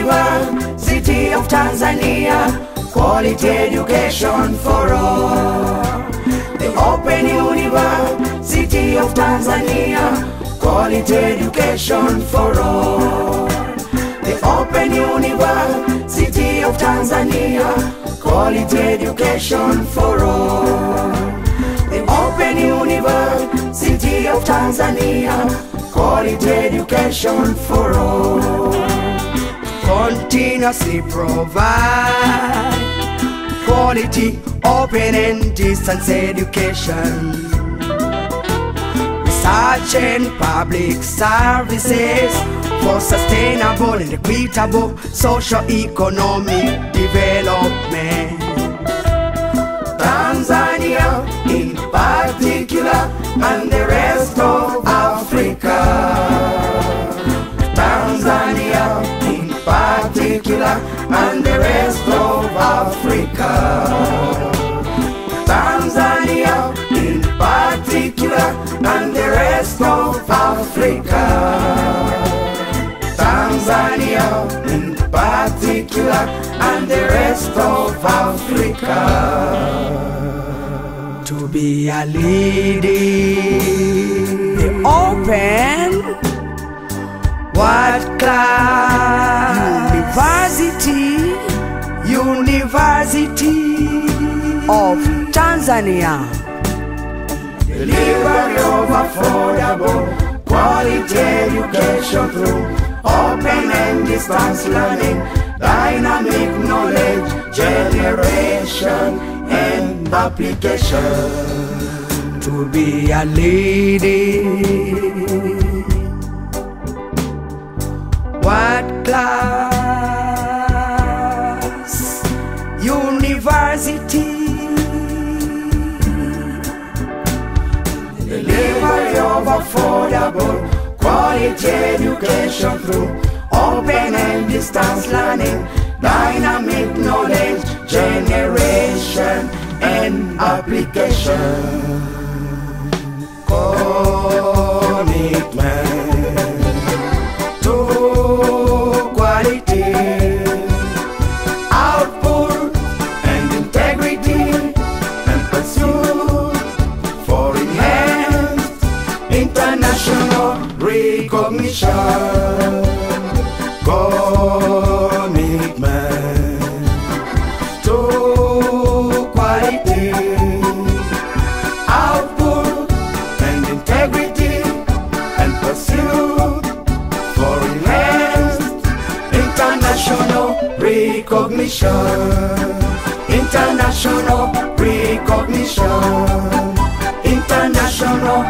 University of Tanzania, quality education for all. The Open University of Tanzania, quality education for all. The Open University of Tanzania, quality education for all. The Open University of Tanzania, quality education for all. Continuously provide quality open and distance education. Research and public services for sustainable and equitable socio-economic development. Tanzania in particular and the rest of Africa. Tanzania in particular and the rest of Africa. Tanzania in particular and the rest of Africa. Tanzania in particular and the rest of Africa. To be a leading the open what class university university of Tanzania delivery of affordable quality education through open and distance learning dynamic knowledge generation and application to be a leading what class university delivery of affordable quality education through open and distance learning dynamic knowledge generation and application commitment to quality, output and integrity, and pursuit for enhanced international recognition. Commitment to quality, output and integrity, and pursuit for enhanced international recognition. International recognition. International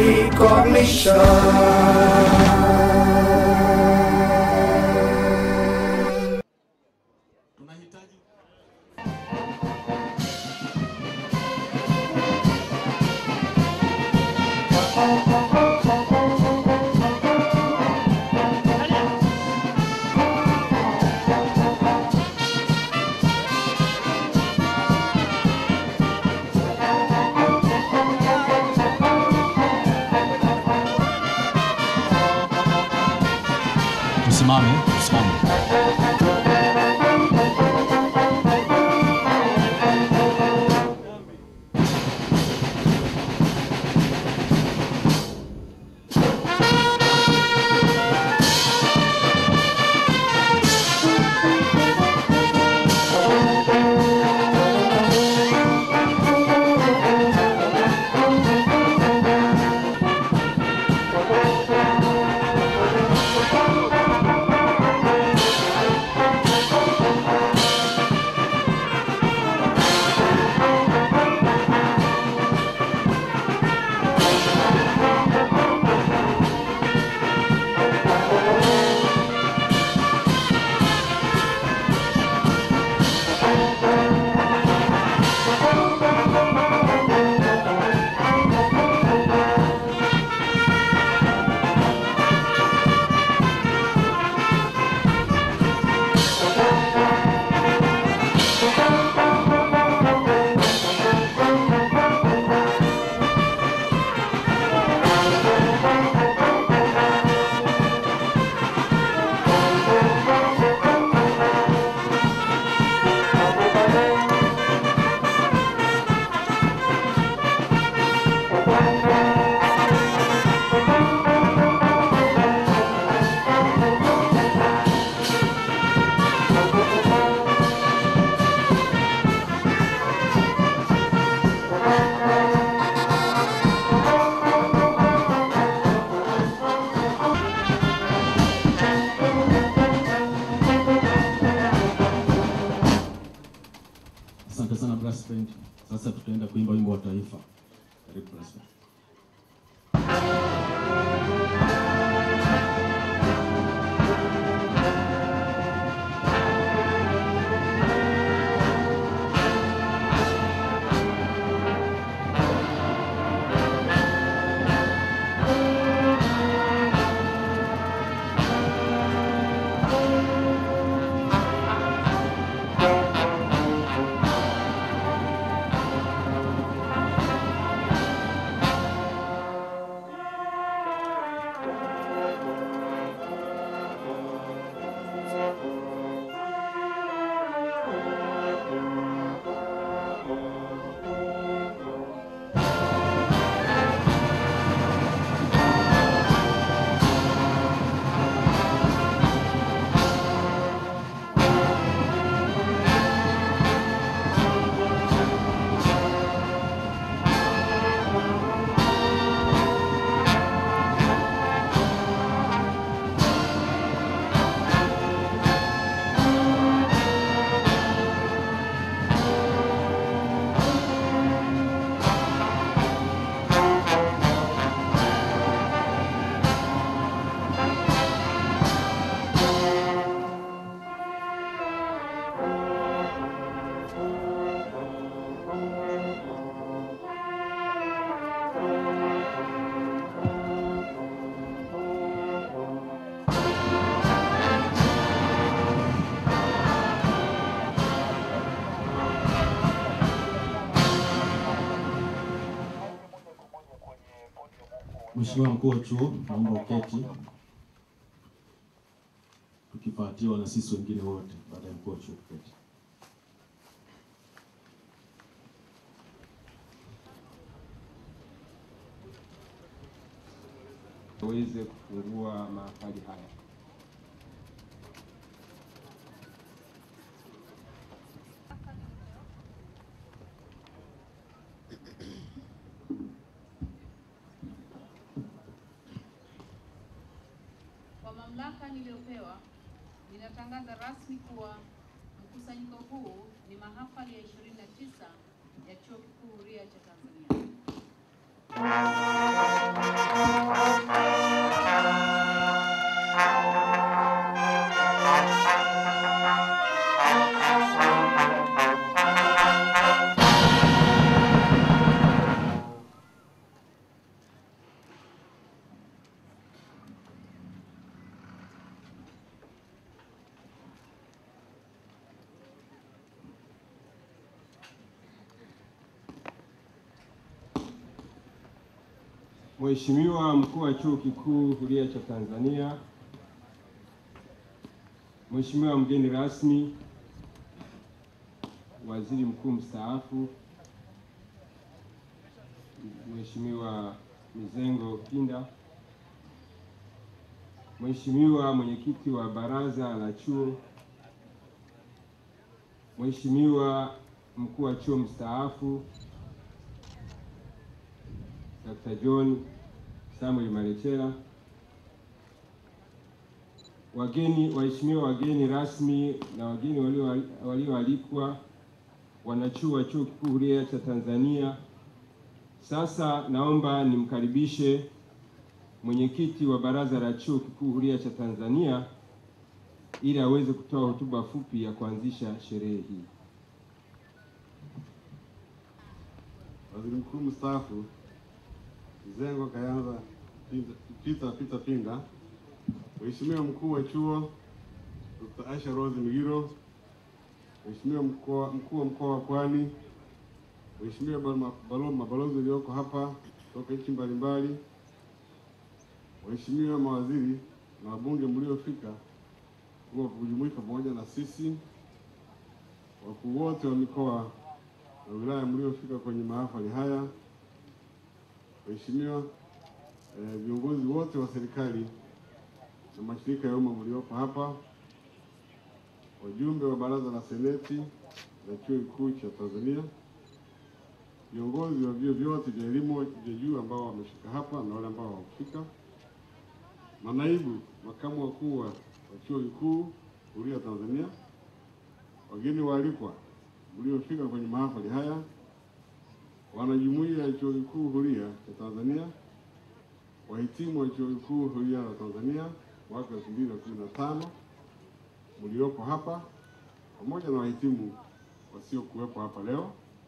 recognition. tunahitaji tusimame tusimame Mheshimiwa mkuu wa chuo, naomba uketi, tukifuatiwa na sisi wengine wote baada ya mkuu wa chuo kuketi. waweze kufungua mahafali haya. Kwa mamlaka niliyopewa, ninatangaza rasmi kuwa mkusanyiko huu ni mahafali ya 29 ya Chuo Kikuu Huria cha Tanzania. Mheshimiwa mkuu wa chuo kikuu huria cha Tanzania, Mheshimiwa mgeni rasmi, waziri mkuu mstaafu, Mheshimiwa Mizengo Pinda, Mheshimiwa mwenyekiti wa baraza la chuo, Mheshimiwa mkuu wa chuo mstaafu Dr. John Samuel Malechela, wageni waheshimiwa wageni rasmi na wageni walio- walioalikwa, wanachuo wa Chuo Kikuu Huria cha Tanzania. Sasa naomba nimkaribishe mwenyekiti wa baraza la Chuo Kikuu Huria cha Tanzania ili aweze kutoa hotuba fupi ya kuanzisha sherehe hii. Waziri Mkuu mstaafu Mizengo Kayanza Pinda- Peter Peter Pinda, Mheshimiwa mkuu wa chuo Dr. Asha Rose Migiro, Mheshimiwa mkoa- mkuu wa mkoa wa Pwani, Mheshimiwa balo- balo- mabalozi walioko hapa kutoka nchi mbalimbali, Waheshimiwa mawaziri na wabunge mliofika kuwa kujumuika pamoja na sisi, wakuu wote wa mikoa na wilaya mliofika kwenye mahafali haya, waheshimiwa eh, viongozi wote wa serikali na mashirika ya umma mliopo hapa, wajumbe wa baraza la seneti la chuo kikuu cha Tanzania, viongozi wa vyuo vyote vya elimu vya juu ambao wamefika hapa na wale ambao hawakufika, manaibu makamu wakuu wa wa chuo kikuu Huria Tanzania, wageni waalikwa mliofika kwenye mahafali haya, wanajumuiya ya chuo kikuu Huria cha Tanzania, wahitimu wa chuo kikuu Huria la Tanzania mwaka 2015 mliopo hapa, pamoja na wahitimu wasiokuwepo hapa leo,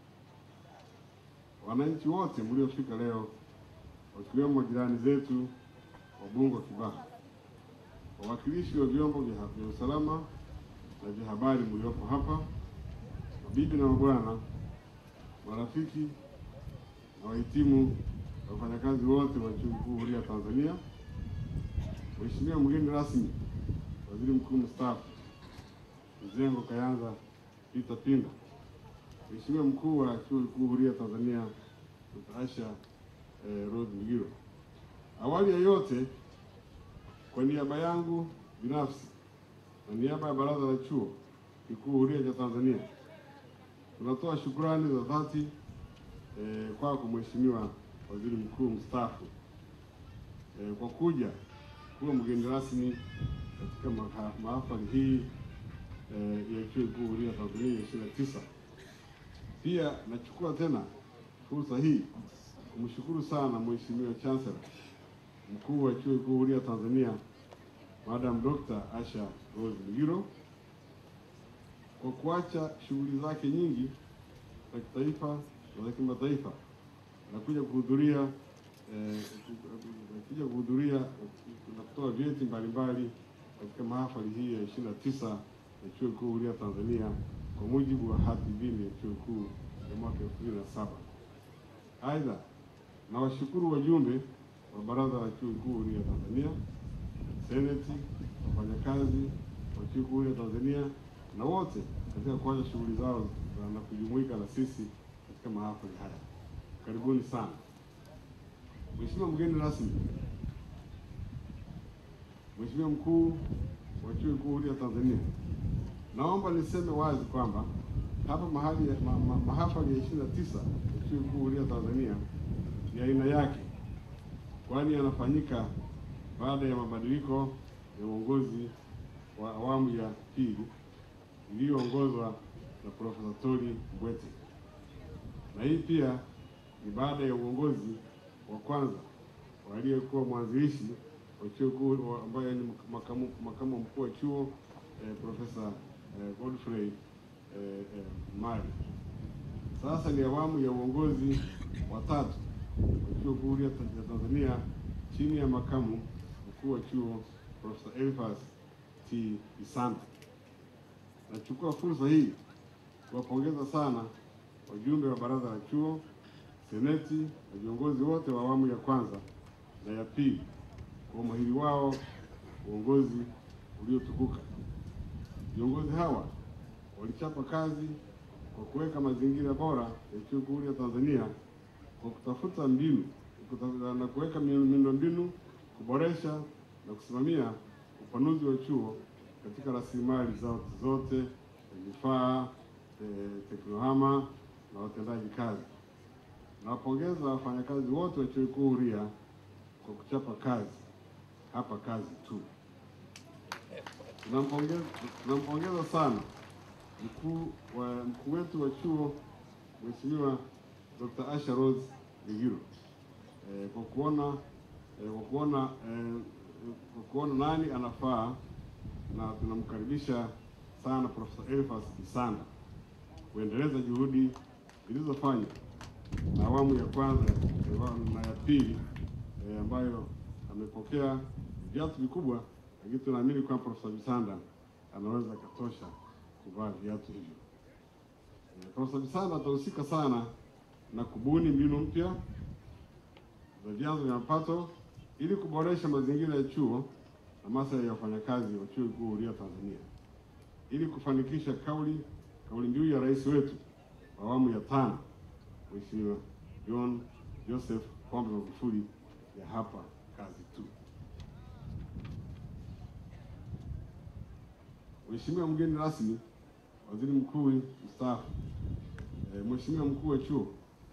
wananchi wote mliofika leo, wakiwemo jirani zetu Wabungo Kibaha, wawakilishi wa vyombo vya vya usalama na vya habari mliopo hapa, mabibi na mabwana, marafiki na wahitimu na wafanyakazi wote wa chuo kikuu Huria Tanzania, Mheshimiwa mgeni rasmi, waziri mkuu mstaafu Mizengo Kayanza Peter Pinda, Mheshimiwa mkuu wa chuo kikuu Huria Tanzania Dr. Asha eh, Rose Migiro. Awali ya yote, kwa niaba yangu binafsi na niaba ya baraza la chuo kikuu Huria cha Tanzania tunatoa shukrani za dhati eh, kwako Mheshimiwa Waziri Mkuu mstaafu eh, kwa kuja kuwa mgeni rasmi katika maha- mahafali hii eh, ya chuo kikuu Huria Tanzania ishirini na tisa. Pia nachukua tena fursa hii kumshukuru sana Mheshimiwa Chancellor mkuu wa chuo kikuu Huria Tanzania Madam Dr. Asha Rose Migiro kwa kuacha shughuli zake nyingi za kitaifa na za kimataifa na kuja kuhudhuria eh, kuja kuhudhuria na kutoa vyeti mbalimbali katika mahafali hii ya ishirini na tisa ya chuo kikuu Huria Tanzania kwa mujibu wa hati mbili ya chuo kikuu ya mwaka elfu mbili na saba. Aidha, nawashukuru wajumbe wa Baraza la Chuo Kikuu Huria Tanzania, seneti, wafanyakazi wa Chuo Kikuu Huria Tanzania na wote katika kuanza shughuli zao za- na kujumuika na sisi katika mahafali haya. Karibuni sana. Mheshimiwa mgeni rasmi, Mheshimiwa mkuu wa Chuo Kikuu Huria Tanzania, naomba niseme wazi kwamba hapa mahali ya- ma, ma, mahafali ya 29 ya Chuo Kikuu Huria Tanzania ni aina yake, kwani yanafanyika baada ya mabadiliko ya uongozi wa awamu ya pili iliyoongozwa na Profesa Toli Mbwete, na hii pia ni baada ya uongozi wa kwanza wa aliyekuwa mwanzilishi wa chuo kikuu wa- ambaye ni makamu, makamu mkuu wa chuo eh, Profesa eh, Godfrey eh, eh, Mali. Sasa ni awamu ya uongozi wa tatu wa chuo kikuu Huria ya Tanzania chini ya makamu mkuu wa chuo Profesa Elfas T. Isanta. Nachukua fursa hii kuwapongeza sana wajumbe wa baraza la chuo, seneti na viongozi wote wa awamu ya kwanza na ya pili kwa umahiri wao uongozi uliotukuka. Viongozi hawa walichapa kazi kwa kuweka mazingira bora ya chuo kikuu Huria Tanzania kwa kutafuta mbinu kutafuta na kuweka miundombinu, kuboresha na kusimamia upanuzi wa chuo katika rasilimali zote zote, vifaa, eh, teknohama na watendaji kazi. Nawapongeza wafanyakazi wote wa chuo kikuu Huria kwa kuchapa kazi hapa kazi tu. Tunampongeza tunampongeza sana mkuu wa mkuu wetu wa chuo Mheshimiwa Dr. Asha Rose Ligiro eh, kwa kuona eh, kwa kuona eh, kwa kuona nani anafaa na tunamkaribisha sana Profesa Elfas Isanda kuendeleza juhudi zilizofanywa na awamu ya kwanza na ya pili eh, ambayo amepokea viatu vikubwa, lakini tunaamini kwamba Profesa Bisanda anaweza akatosha kuvaa viatu hivyo. Eh, Profesa Bisanda atahusika sana na kubuni mbinu mpya za vyanzo vya mapato ili kuboresha mazingira ya chuo na maslahi ya wafanyakazi wa Chuo Kikuu Huria Tanzania ili kufanikisha kauli kauli mbiu ya rais wetu wa awamu ya tano Mheshimiwa John Joseph Pombe Magufuli ya hapa kazi tu. Mheshimiwa mgeni rasmi, Waziri Mkuu mstaafu, eh, Mheshimiwa mkuu wa chuo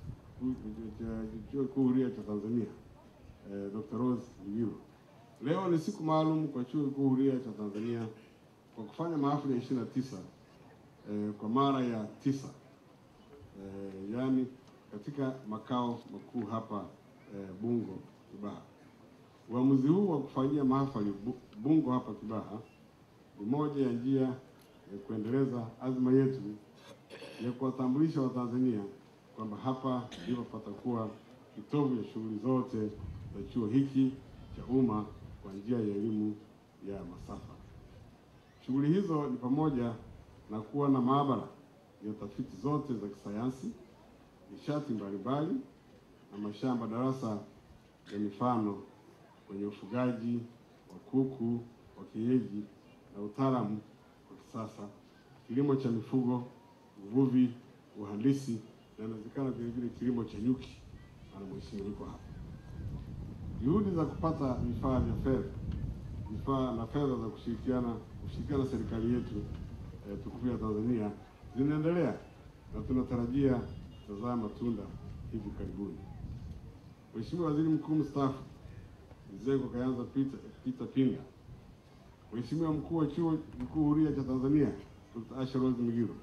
cha- Chuo Kikuu Huria cha Tanzania eh, Dr. Rose Ligiro, leo ni siku maalum kwa Chuo Kikuu Huria cha Tanzania kwa kufanya mahafali ya 29 eh, kwa mara ya tisa eh, yaani katika makao makuu hapa eh, Bungo Kibaha. Uamuzi huu wa kufanyia mahafali Bu- Bungo hapa Kibaha ni moja ya njia ya kuendeleza azma yetu ya kuwatambulisha Watanzania kwamba hapa ndipo patakuwa kitovu ya shughuli zote za chuo hiki cha umma kwa njia ya elimu ya masafa. Shughuli hizo ni pamoja na kuwa na maabara ya tafiti zote za kisayansi, nishati mbalimbali na mashamba darasa ya mifano kwenye ufugaji wa kuku wa kienyeji na utaalamu wa kisasa, kilimo cha mifugo, uvuvi, uhandisi na inawezekana vile vile kilimo cha nyuki. Ana mheshimiwa yuko hapa. Juhudi za kupata vifaa vya fedha vifaa na fedha za kushirikiana kushirikiana na serikali yetu eh, tukufu ya Tanzania zinaendelea na tunatarajia kutazaa matunda hivi karibuni. Mheshimiwa Waziri Mkuu mstaafu Mzengo Kayanza Peter, Peter Pinga, Mheshimiwa mkuu wa Chuo Kikuu Huria cha Tanzania Dr. Asha Rose Migiro,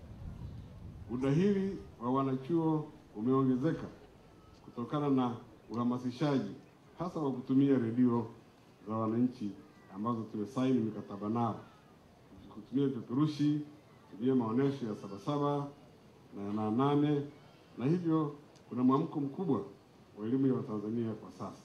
udahili wa wanachuo umeongezeka kutokana na uhamasishaji hasa wa kutumia redio za wananchi ambazo tumesaini mikataba nao, kutumia vipeperushi, kutumia maonyesho ya Sabasaba na na nane, na hivyo kuna mwamko mkubwa wa elimu ya Watanzania kwa sasa.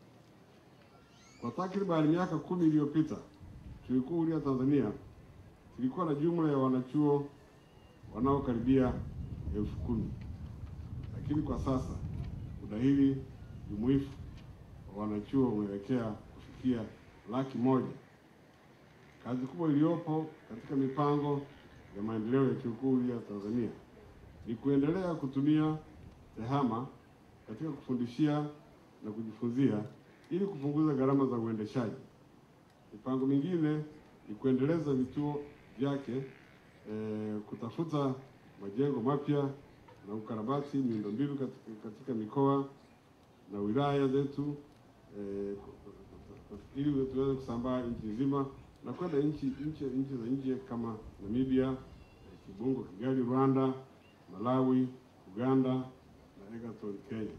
Kwa takriban miaka kumi iliyopita, Chuo Kikuu Huria Tanzania kilikuwa na jumla ya wanachuo wanaokaribia elfu kumi lakini kwa sasa udahili jumuifu wa wanachuo umeelekea kufikia laki moja. Kazi kubwa iliyopo katika mipango ya maendeleo ya chuo kikuu ya Tanzania ni kuendelea kutumia TEHAMA katika kufundishia na kujifunzia ili kupunguza gharama za uendeshaji. Mipango mingine ni kuendeleza vituo vyake, e, kutafuta majengo mapya na ukarabati miundombinu katika, katika mikoa na wilaya zetu e, ili tuweze kusambaa nchi nzima na kwenda nchi nchi nchi za nje kama Namibia, eh, Kibungo, Kigali, Rwanda, Malawi, Uganda na Egerton, Kenya.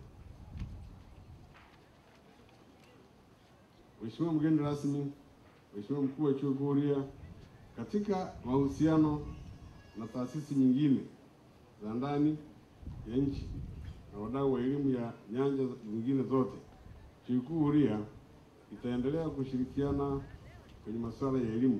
Mheshimiwa mgeni rasmi, Mheshimiwa mkuu wa chuo kikuu Huria, katika mahusiano na taasisi nyingine za ndani ya nchi na wadau wa elimu ya nyanja zingine zote, chuo kikuu Huria itaendelea kushirikiana kwenye masuala ya elimu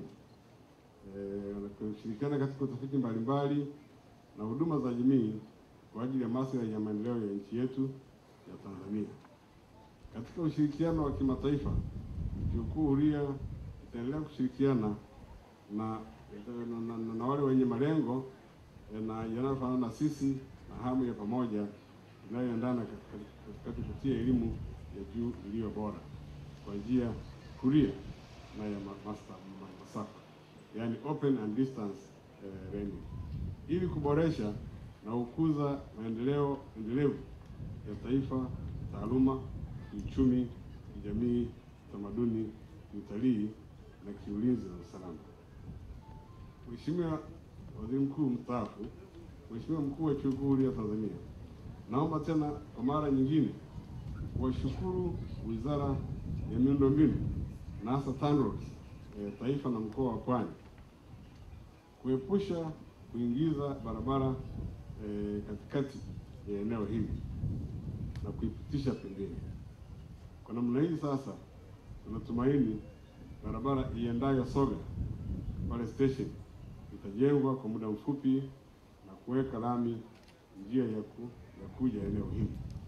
eh, na kushirikiana katika utafiti mbalimbali na huduma za jamii kwa ajili ya maslahi ya maendeleo ya nchi yetu ya Tanzania. Katika ushirikiano wa kimataifa, chuo kikuu Huria itaendelea kushirikiana na, na, na, na, na wale wenye malengo eh, na yanayofanana na sisi na hamu ya pamoja inayoendana katika kupitia elimu ya juu iliyo bora kwa njia huria na ya ma- master ma- masafa, yani open and distance eh, learning ili kuboresha na kukuza maendeleo endelevu ya taifa, taaluma, kiuchumi, kijamii, tamaduni, kiutalii na kiulinzi na usalama. Mheshimiwa Waziri Mkuu mstaafu, Mheshimiwa Mkuu wa Chuo Kikuu Huria Tanzania, naomba tena kwa mara nyingine kuwashukuru Wizara ya Miundombinu na hasa TANROADS eh, taifa na mkoa wa Pwani kuepusha kuingiza barabara eh, katikati ya eneo hili na kuipitisha pembeni. Kwa namna hii sasa, tunatumaini barabara iendayo Soga pale station itajengwa kwa muda mfupi na kuweka lami njia ya, ku, ya kuja eneo hili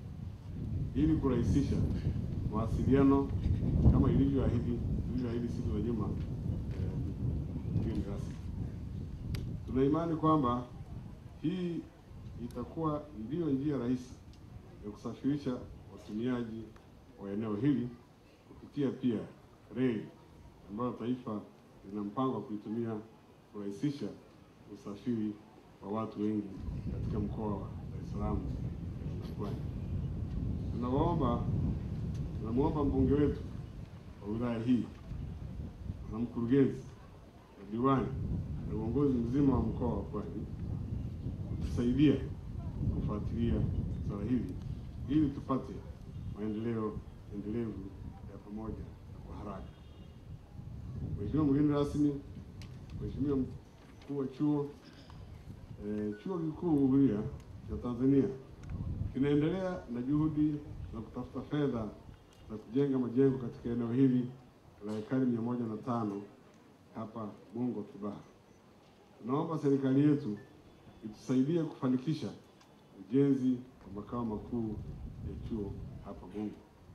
ili kurahisisha mawasiliano kama ilivyoahidi ilivyoahidi siku za nyuma eh, mgeni rasmi. Tuna imani kwamba hii itakuwa ndiyo njia rahisi ya kusafirisha watumiaji wa eneo hili kupitia pia reli ambayo taifa lina mpango wa kuitumia kurahisisha usafiri wa watu wengi katika mkoa wa Dar es Salaam na Pwani. Tunawaomba, tunamwomba mbunge wetu wa wilaya hii na mkurugenzi na diwani na uongozi mzima wa mkoa wa Pwani kutusaidia kufuatilia swala hili ili tupate maendeleo endelevu ya pamoja na kwa haraka. Mheshimiwa mgeni rasmi, Mheshimiwa mkuu wa chuo eh, chuo kikuu Huria cha Tanzania kinaendelea na juhudi za kutafuta fedha za kujenga majengo katika eneo hili la ekari mia moja na tano hapa Bungo Kibaha. Tunaomba serikali yetu itusaidie kufanikisha ujenzi wa makao makuu ya chuo hapa Bungo.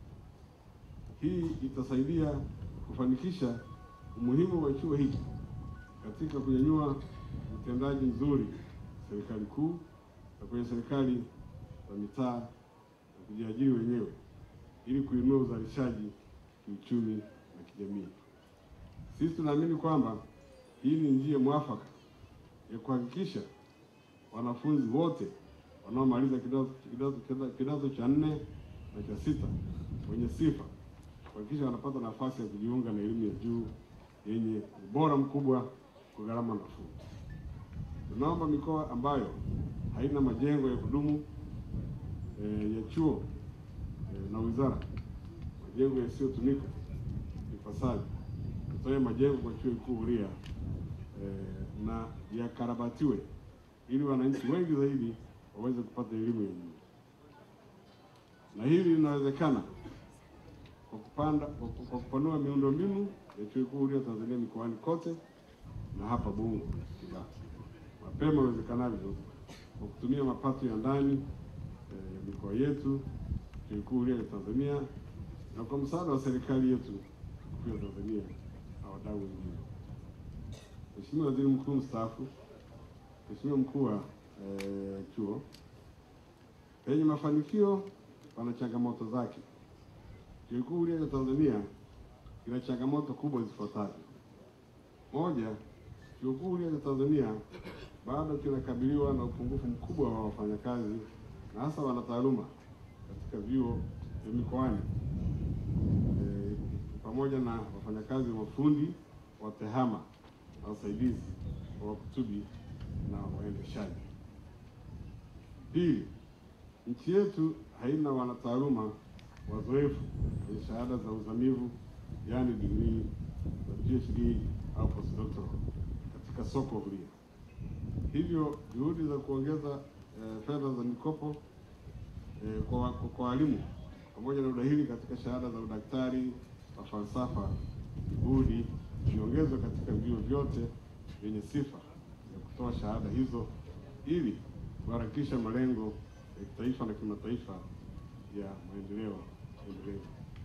Hii itasaidia kufanikisha umuhimu wa chuo hiki katika kunyanyua utendaji mzuri serikali kuu na kwenye serikali za mitaa na kujiajiri wenyewe ili kuinua uzalishaji kiuchumi na kijamii. Sisi tunaamini kwamba hii ni njia mwafaka ya kuhakikisha wanafunzi wote wanaomaliza kidato, kidato, kidato, kidato cha nne na cha sita wenye sifa kuhakikisha wanapata nafasi ya kujiunga na elimu ya juu yenye ubora mkubwa kwa gharama nafuu. Tunaomba mikoa ambayo haina majengo ya kudumu e, ya chuo e, na wizara, majengo yasiyotumika ipasavyo, tutoe majengo kwa chuo kikuu Huria e, na yakarabatiwe ili wananchi wengi zaidi waweze kupata elimu ya juu, na hili linawezekana kwa kupanda kwa kwa kupanua miundombinu ya chuo kikuu Huria Tanzania mikoani kote na hapa Bungo Kibaha mapema iwezekanavyo kwa kutumia mapato ya ndani eh, ya mikoa yetu, chuo kikuu Huria ya Tanzania na kwa msaada wa serikali yetu kuu ya Tanzania na wadau wengine. Mheshimiwa Waziri Mkuu mstaafu, Mheshimiwa mkuu wa eh, chuo, penye mafanikio pana changamoto zake. Chuo Kikuu Huria cha Tanzania kina changamoto kubwa zifuatazo. Moja, Chuo Kikuu Huria cha Tanzania bado kinakabiliwa na upungufu mkubwa wa wafanyakazi na hasa wanataaluma katika vyuo vya mikoani e, pamoja na wafanyakazi mafundi wa tehama na wasaidizi wa wakutubi na waendeshaji. Pili, nchi yetu haina wanataaluma wazoefu wenye shahada za uzamivu yaani degree za PhD au postdoctoral katika soko huria. Hivyo juhudi za kuongeza eh, fedha za mikopo eh, kwa wa- kwa walimu pamoja na udahili katika shahada za udaktari wa falsafa juhudi ziongezwe katika vyuo vyote vyenye sifa ya kutoa shahada hizo ili kuharakisha malengo ya kitaifa na kimataifa ya maendeleo endelevu.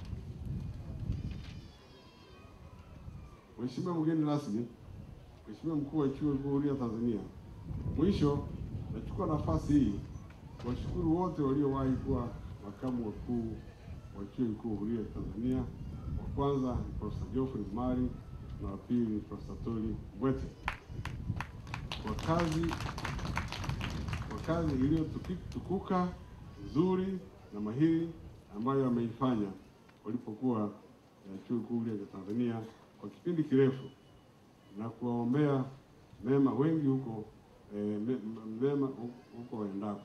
Mheshimiwa mgeni rasmi, Mheshimiwa mkuu wa Chuo Kikuu Huria Tanzania, mwisho nachukua nafasi hii kuwashukuru wote waliowahi kuwa makamu wakuu wa Chuo Kikuu Huria Tanzania. Wa kwanza ni Profesa Geoffrey Mari na wa pili ni Profesa Toli Mbwete kwa kazi kwa kazi iliyotukuka nzuri na mahiri ambayo ameifanya walipokuwa eh, Chuo Kikuu Huria cha Tanzania kwa kipindi kirefu na kuwaombea mema wengi huko eh, me- mema hu- huko waendapo.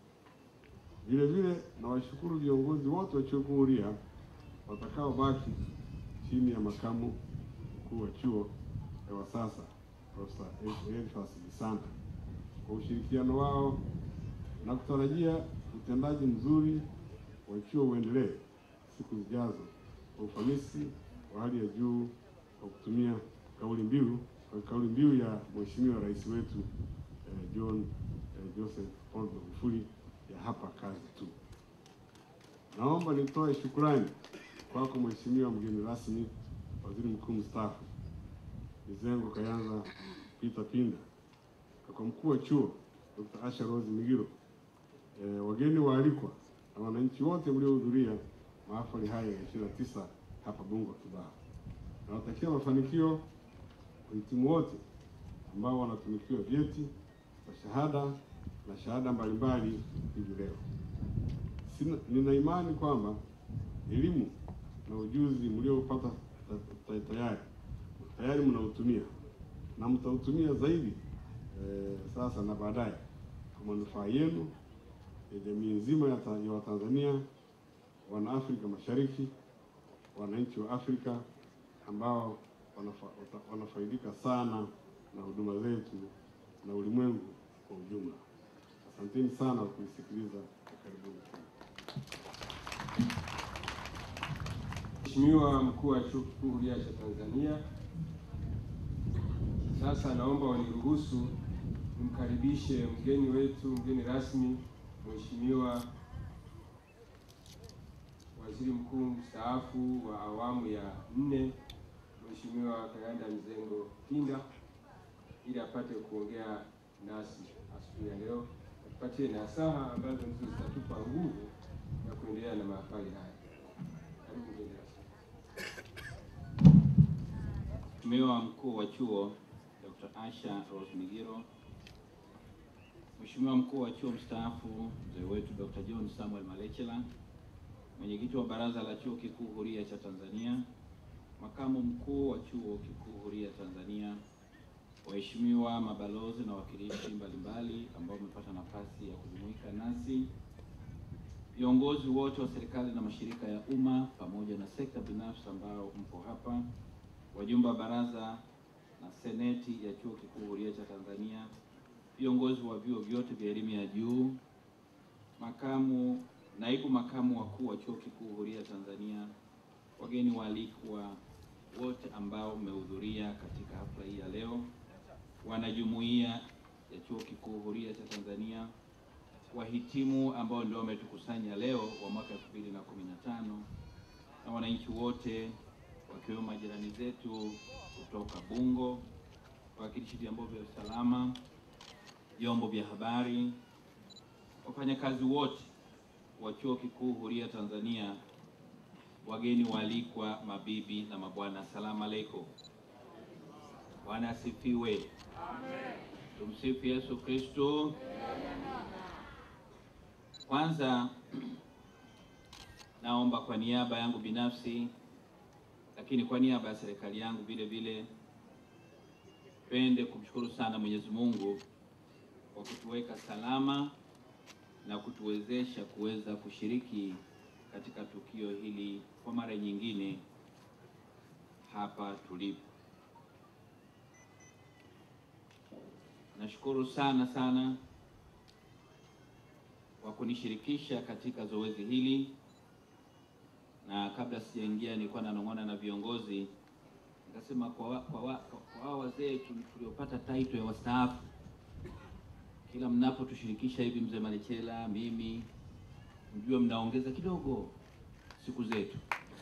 Vile vile nawashukuru viongozi wote wa Chuo Kikuu Huria watakaobaki chini ya makamu mkuu wa chuo eh, wa sasa Profesa Elfas Bisanda kwa ushirikiano wao na kutarajia utendaji mzuri wa chuo uendelee siku zijazo kwa ufanisi wa hali ya juu kwa kutumia kauli mbiu kwa kauli mbiu ya Mheshimiwa Rais wetu eh, John eh, Joseph Pombe Magufuli ya hapa kazi tu. Naomba nitoe shukrani kwako Mheshimiwa mgeni rasmi, Waziri Mkuu mstaafu Mizengo Kayanza Peter Pinda, na kwa mkuu wa chuo Dr. Asha Rose Migiro, e, wageni waalikwa na wananchi wote mliohudhuria mahafali haya ya 29 hapa Bungo Kibaha. Nawatakia mafanikio wahitimu wote ambao wanatunukiwa vyeti vya shahada na shahada mbalimbali hivi leo. Sina, nina imani kwamba elimu na ujuzi mliopata ta- ta- tayari tayari mnautumia na mtautumia zaidi eh, sasa na baadaye kwa manufaa yenu ya jamii nzima ya, ta, ya Watanzania, wana Afrika Mashariki, wananchi wa Afrika ambao wanafa, wata- wanafaidika sana na huduma zetu na ulimwengu kwa ujumla. Asanteni sana kwa kunisikiliza na karibuni sana. Mheshimiwa mkuu wa Chuo Kikuu Huria cha Tanzania, sasa naomba waniruhusu nimkaribishe mgeni wetu, mgeni rasmi, Mheshimiwa Waziri Mkuu mstaafu wa awamu ya nne, Mheshimiwa Kayanda Mizengo Pinda, ili apate kuongea nasi asubuhi ya leo, atupatie nasaha ambazo ndizo zitatupa nguvu ya kuendelea na mahafali haya. Karibu mgeni rasmi. Mheshimiwa mkuu wa chuo Dr. Asha Rose Migiro, Mheshimiwa mkuu wa chuo mstaafu mzee wetu Dr. John Samuel Malechela, mwenyekiti wa baraza la chuo kikuu huria cha Tanzania, makamu mkuu wa chuo kikuu huria Tanzania, waheshimiwa mabalozi na wawakilishi mbalimbali ambao wamepata nafasi ya kujumuika nasi, viongozi wote wa serikali na mashirika ya umma pamoja na sekta binafsi ambao mpo hapa, wajumbe wa baraza na seneti ya chuo kikuu huria cha Tanzania, viongozi wa vyuo vyote vya elimu ya juu, makamu, naibu makamu wakuu wa chuo kikuu huria Tanzania, wageni waalikwa wote ambao mmehudhuria katika hafla hii ya leo, wanajumuiya ya chuo kikuu huria cha Tanzania, wahitimu ambao ndio wametukusanya leo wa mwaka 2015 na wananchi wote wakiwemo majirani zetu kutoka Bungo, wawakilishi vyombo vya usalama, vyombo vya habari, wafanyakazi wote wa Chuo Kikuu Huria Tanzania, wageni waalikwa, mabibi na mabwana, asalamu alaykum. Bwana asifiwe. Tumsifu Yesu Kristo. Kwanza naomba kwa niaba yangu binafsi, lakini kwa niaba ya serikali yangu vile vile, pende kumshukuru sana Mwenyezi Mungu kwa kutuweka salama na kutuwezesha kuweza kushiriki katika tukio hili kwa mara nyingine hapa tulipo. Nashukuru sana sana kwa kunishirikisha katika zoezi hili, na kabla sijaingia nilikuwa nanong'ona na viongozi nikasema, kwa wa, kwa wa, kwa hao wazee tu- tuliopata title ya wastaafu, kila mnapotushirikisha hivi, mzee Malechela, mimi, mjue mnaongeza kidogo siku zetu.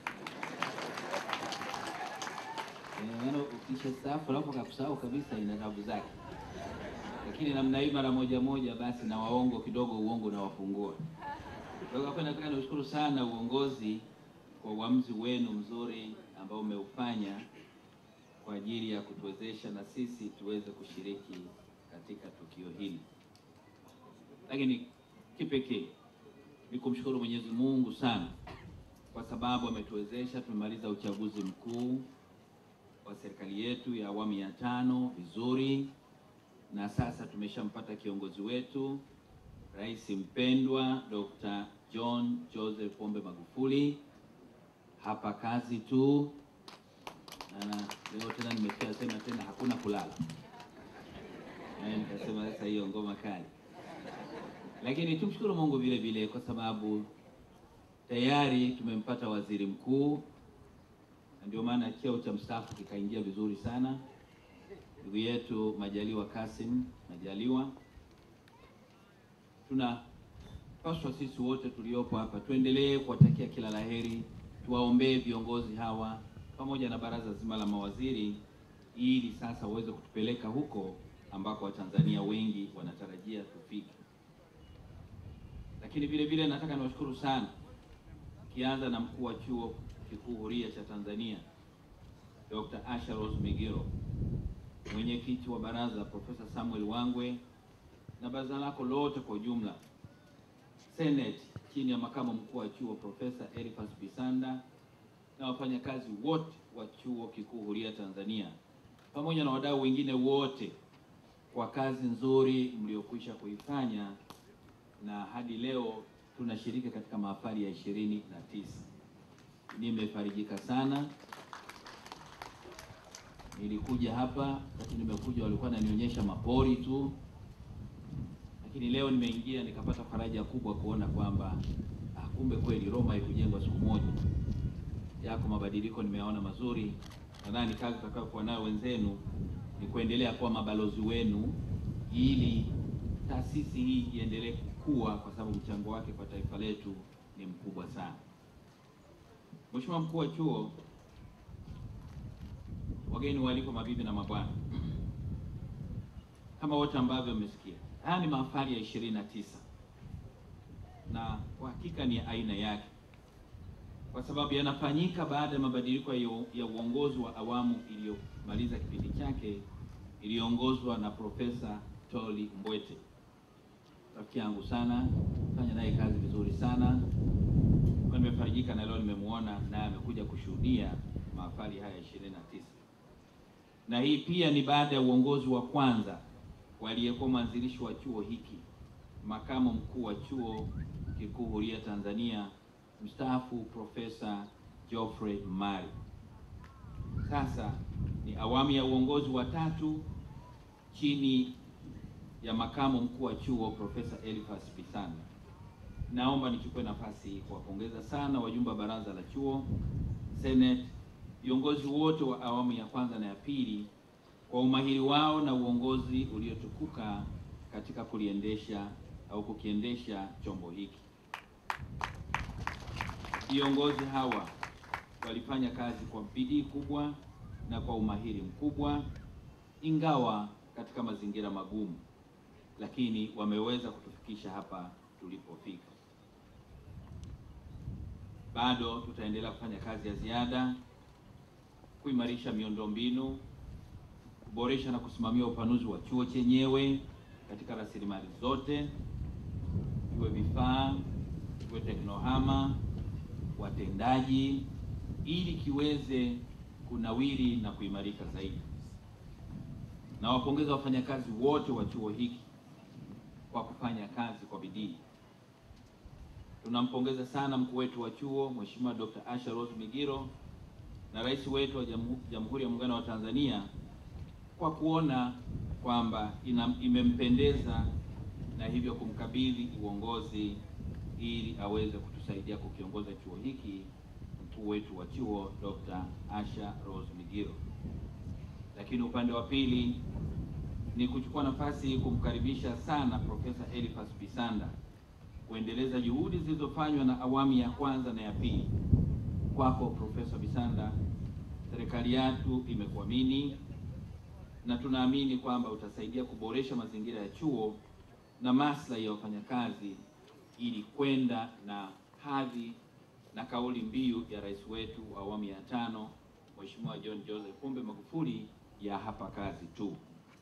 Eh, yaani ukisha staafu alafu akakusahau kabisa, ina tabu zake lakini namna hii mara moja moja, basi na waongo kidogo, uongo unawafungua. Kwa hiyo hapa nataka niushukuru sana uongozi kwa uamuzi wenu mzuri ambao umeufanya kwa ajili ya kutuwezesha na sisi tuweze kushiriki katika tukio hili. Lakini kipekee ni kumshukuru Mwenyezi Mungu sana kwa sababu ametuwezesha, tumemaliza uchaguzi mkuu wa serikali yetu ya awamu ya tano vizuri na sasa tumeshampata kiongozi wetu rais mpendwa Dr. John Joseph Pombe Magufuli. Hapa kazi tu, na leo tena nimesikia sema tena hakuna kulala, Eh, nikasema sasa hiyo ngoma kali, lakini tumshukuru Mungu vile vile kwa sababu tayari tumempata waziri mkuu, na ndio maana cheo cha mstaafu kikaingia vizuri sana ndugu yetu Majaliwa Kasim Majaliwa. Tunapaswa sisi wote tuliopo hapa tuendelee kuwatakia kila laheri, tuwaombee viongozi hawa pamoja na baraza zima la mawaziri, ili sasa waweze kutupeleka huko ambako Watanzania wengi wanatarajia tufike. Lakini vile vile nataka niwashukuru sana, kianza na mkuu wa chuo kikuu huria cha Tanzania Dr. Asha Rose Migiro mwenyekiti wa baraza Profesa Samuel Wangwe na baraza lako lote kwa ujumla, Senate chini ya makamu mkuu wa chuo Profesa Elifas Bisanda na wafanyakazi wote wa chuo kikuu huria Tanzania pamoja na wadau wengine wote kwa kazi nzuri mliokwisha kuifanya, na hadi leo tunashiriki katika mahafali ya ishirini na tisa. Nimefarijika sana nilikuja hapa wakati nimekuja walikuwa wananionyesha mapori tu, lakini leo nimeingia nikapata faraja kubwa kuona kwamba ah, kumbe kweli Roma haikujengwa siku moja. Yako mabadiliko nimeyaona mazuri. Nadhani kazi tutakayokuwa nayo wenzenu ni kuendelea kuwa mabalozi wenu, ili taasisi hii iendelee kukua, kwa sababu mchango wake kwa taifa letu ni mkubwa sana. Mheshimiwa mkuu wa chuo wageni waalikwa, mabibi na mabwana, kama wote ambavyo mmesikia, haya ni mahafali ya ishirini na tisa na kwa hakika ni ya aina yake, kwa sababu yanafanyika baada ya mabadiliko ya, ya uongozi wa awamu iliyomaliza kipindi chake iliyoongozwa na Profesa Toli Mbwete, rafiki yangu sana, fanya naye kazi vizuri sana. Kwa nimefarijika na leo nimemuona naye amekuja kushuhudia mahafali haya ishirini na tisa na hii pia ni baada ya uongozi wa kwanza waliyekuwa mwanzilishi wa chuo hiki, makamu mkuu wa chuo kikuu huria Tanzania mstaafu Profesa Geoffrey Mari. Sasa ni awamu ya uongozi wa tatu chini ya makamu mkuu wa chuo Profesa Elifas Bisanda. Naomba nichukue nafasi hii kuwapongeza sana wajumbe wa baraza la chuo, Senate, viongozi wote wa awamu ya kwanza na ya pili kwa umahiri wao na uongozi uliotukuka katika kuliendesha au kukiendesha chombo hiki. Viongozi hawa walifanya kazi kwa bidii kubwa na kwa umahiri mkubwa, ingawa katika mazingira magumu, lakini wameweza kutufikisha hapa tulipofika. Bado tutaendelea kufanya kazi ya ziada kuimarisha miundombinu, kuboresha na kusimamia upanuzi wa chuo chenyewe katika rasilimali zote, iwe vifaa, iwe teknohama, watendaji, ili kiweze kunawiri na kuimarika zaidi. Nawapongeza wafanyakazi wote wa chuo hiki kwa kufanya kazi kwa bidii. Tunampongeza sana mkuu wetu wa chuo Mheshimiwa Dr. Asha Rose Migiro na rais wetu wa Jamhu- Jamhuri ya Muungano wa Tanzania kwa kuona kwamba ina- imempendeza na hivyo kumkabidhi uongozi ili aweze kutusaidia kukiongoza chuo hiki mkuu wetu wa chuo Dr. Asha Rose Migiro. Lakini upande wa pili ni kuchukua nafasi hii kumkaribisha sana Profesa Elifas Bisanda kuendeleza juhudi zilizofanywa na awamu ya kwanza na ya pili. Kwako Profesa Bisanda, serikali yetu imekuamini na tunaamini kwamba utasaidia kuboresha mazingira ya chuo na maslahi ya wafanyakazi ili kwenda na hadhi na kauli mbiu ya rais wetu wa awamu ya tano Mheshimiwa John Joseph Pombe Magufuli ya hapa kazi tu.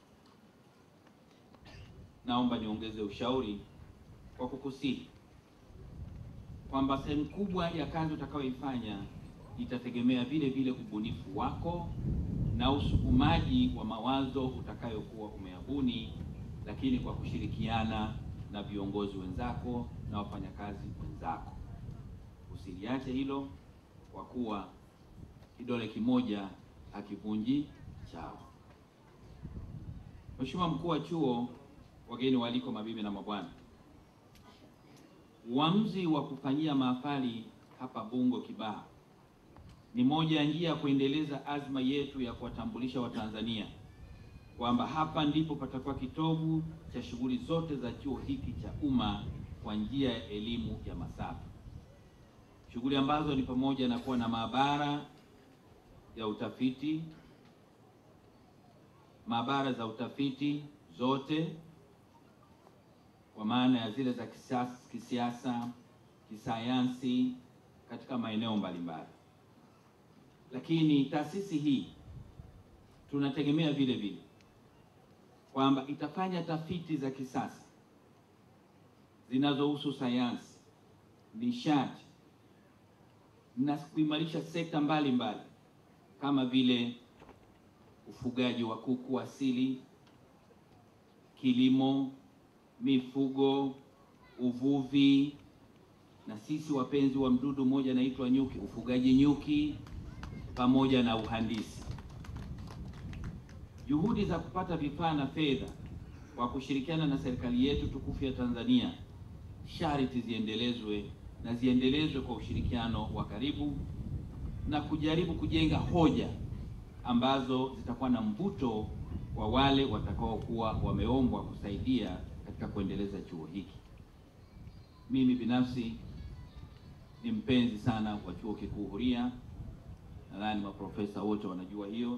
Naomba niongeze ushauri kwa kukusihi kwamba sehemu kubwa ya kazi utakayoifanya itategemea vile vile ubunifu wako na usukumaji wa mawazo utakayokuwa umeyabuni, lakini kwa kushirikiana na viongozi wenzako na wafanyakazi wenzako. Usiliache hilo, kwa kuwa kidole kimoja hakivunji chawa. Mheshimiwa mkuu wa chuo, wageni waalikwa, mabibi na mabwana, uamuzi wa kufanyia mahafali hapa Bungo Kibaha ni moja ya njia ya kuendeleza azma yetu ya kuwatambulisha Watanzania kwamba hapa ndipo patakuwa kitovu cha shughuli zote za chuo hiki cha umma kwa njia ya elimu ya masafa, shughuli ambazo ni pamoja na kuwa na maabara ya utafiti, maabara za utafiti zote kwa maana ya zile za kisiasa, kisiasa, kisayansi katika maeneo mbalimbali. Lakini taasisi hii tunategemea vile vile kwamba itafanya tafiti za kisasa zinazohusu sayansi, nishati na kuimarisha sekta mbalimbali mbali, kama vile ufugaji wa kuku asili, kilimo, mifugo, uvuvi na sisi wapenzi wa mdudu mmoja anaitwa nyuki, ufugaji nyuki pamoja na uhandisi. Juhudi za kupata vifaa na fedha kwa kushirikiana na serikali yetu tukufu ya Tanzania sharti ziendelezwe na ziendelezwe kwa ushirikiano wa karibu na kujaribu kujenga hoja ambazo zitakuwa na mvuto kwa wale watakaokuwa wameombwa kusaidia katika kuendeleza chuo hiki. Mimi binafsi ni mpenzi sana wa chuo kikuu huria, nadhani maprofesa wote wanajua hiyo.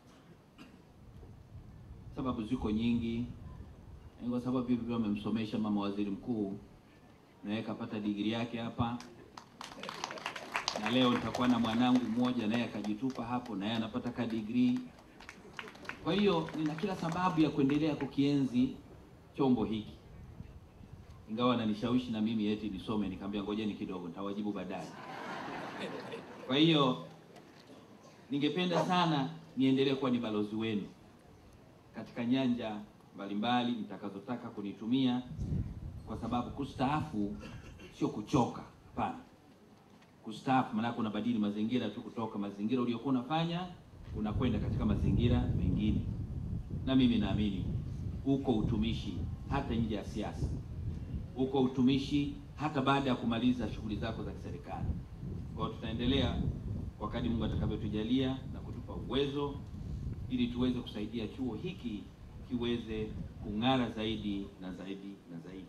Sababu ziko nyingi, ni kwa sababu hivyo amemsomesha mama waziri mkuu, naye kapata digrii yake hapa, na leo nitakuwa na mwanangu mmoja naye akajitupa hapo, naye anapata ka digrii. Kwa hiyo nina kila sababu ya kuendelea kukienzi chombo hiki, ingawa ananishawishi na mimi eti nisome, nikamwambia ngojeni kidogo, nitawajibu baadaye. Kwa hiyo ningependa sana niendelee kuwa ni balozi wenu katika nyanja mbalimbali mtakazotaka kunitumia, kwa sababu kustaafu sio kuchoka. Hapana, kustaafu maanake unabadili mazingira tu, kutoka mazingira uliokuwa unafanya unakwenda katika mazingira mengine, na mimi naamini uko utumishi hata nje ya siasa, uko utumishi hata baada ya kumaliza shughuli zako za kiserikali. Kwa hiyo tutaendelea kwa kadri Mungu atakavyotujalia na kutupa uwezo ili tuweze kusaidia chuo hiki kiweze kung'ara zaidi na zaidi na zaidi.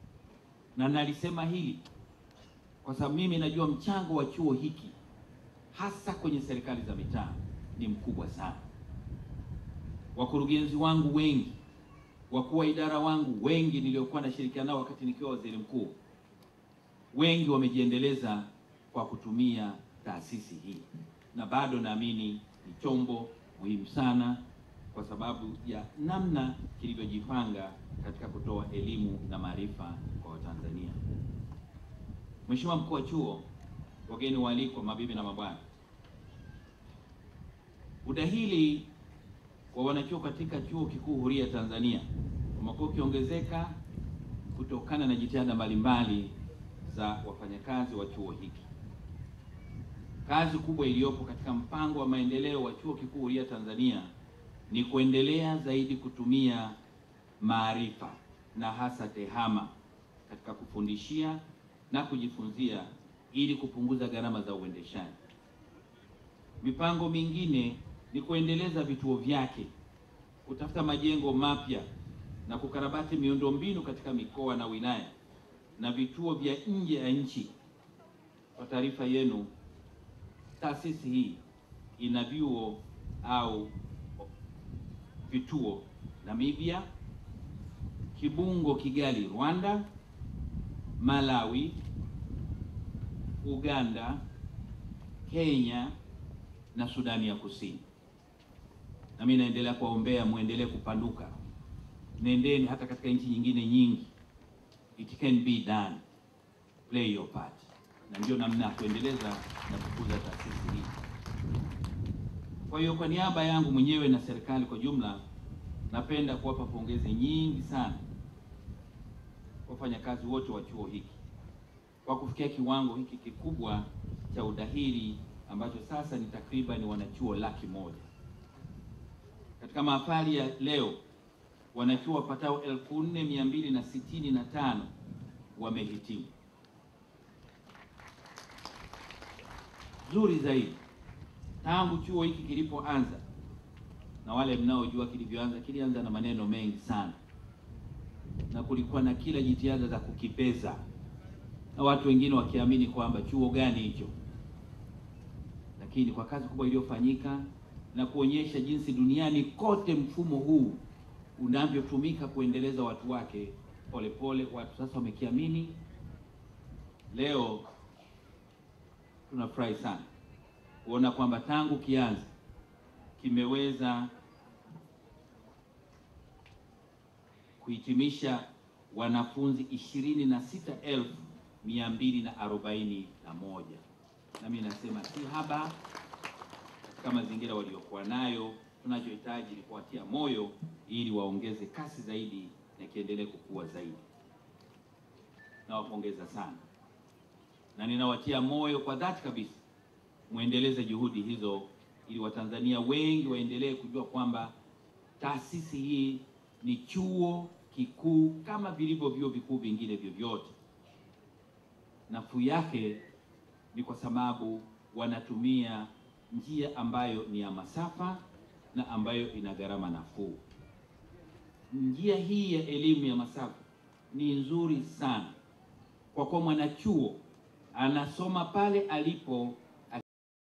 Na nalisema hili kwa sababu mimi najua mchango wa chuo hiki hasa kwenye serikali za mitaa ni mkubwa sana. Wakurugenzi wangu wengi, wakuu wa idara wangu wengi niliokuwa nashirikiana nao wakati nikiwa waziri mkuu, wengi wamejiendeleza kwa kutumia taasisi hii, na bado naamini ni chombo muhimu sana kwa sababu ya namna kilivyojipanga katika kutoa elimu na maarifa kwa Watanzania. Mheshimiwa mkuu wa chuo, wageni waalikwa, mabibi na mabwana, udahili wa wanachuo katika chuo kikuu huria Tanzania umekuwa ukiongezeka kutokana na jitihada mbalimbali za wafanyakazi wa chuo hiki. Kazi kubwa iliyopo katika mpango wa maendeleo wa chuo kikuu huria Tanzania ni kuendelea zaidi kutumia maarifa na hasa tehama katika kufundishia na kujifunzia ili kupunguza gharama za uendeshaji. Mipango mingine ni kuendeleza vituo vyake, kutafuta majengo mapya na kukarabati miundombinu katika mikoa na wilaya na vituo vya nje ya nchi. Kwa taarifa yenu, taasisi hii ina vyuo au vituo Namibia, Kibungo, Kigali, Rwanda, Malawi, Uganda, Kenya na Sudani ya Kusini. Na mimi naendelea kuwaombea muendelee kupanuka, nendeni hata katika nchi nyingine nyingi. It can be done, play your part, na ndio namna ya kuendeleza na kukuza taasisi hii. Kwa hiyo kwa niaba yangu mwenyewe na serikali kwa jumla, napenda kuwapa pongezi nyingi sana wafanyakazi wote wa chuo hiki kwa kufikia kiwango hiki kikubwa cha udahili ambacho sasa ni takriban wanachuo laki moja. Katika mahafali ya leo wanachuo wapatao elfu nne mia mbili na sitini na tano wamehitimu. Zuri zaidi tangu chuo hiki kilipoanza, na wale mnaojua kilivyoanza, kilianza na maneno mengi sana, na kulikuwa na kila jitihada za kukipeza, na watu wengine wakiamini kwamba chuo gani hicho, lakini kwa kazi kubwa iliyofanyika na kuonyesha jinsi duniani kote mfumo huu unavyotumika kuendeleza watu wake, polepole pole, watu sasa wamekiamini. Leo tunafurahi sana kuona kwamba tangu kianza kimeweza kuhitimisha wanafunzi ishirini na sita elfu mia mbili na arobaini na moja na mimi nasema si haba katika mazingira waliokuwa nayo. Tunachohitaji ni kuwatia moyo ili waongeze kasi zaidi na kiendelee kukua zaidi. Nawapongeza sana na ninawatia moyo kwa dhati kabisa muendeleze juhudi hizo ili Watanzania wengi waendelee kujua kwamba taasisi hii ni chuo kikuu kama vilivyo vyuo vikuu vingine vyovyote. Nafuu yake ni kwa sababu wanatumia njia ambayo ni ya masafa na ambayo ina gharama nafuu. Njia hii ya elimu ya masafa ni nzuri sana kwa kuwa mwanachuo anasoma pale alipo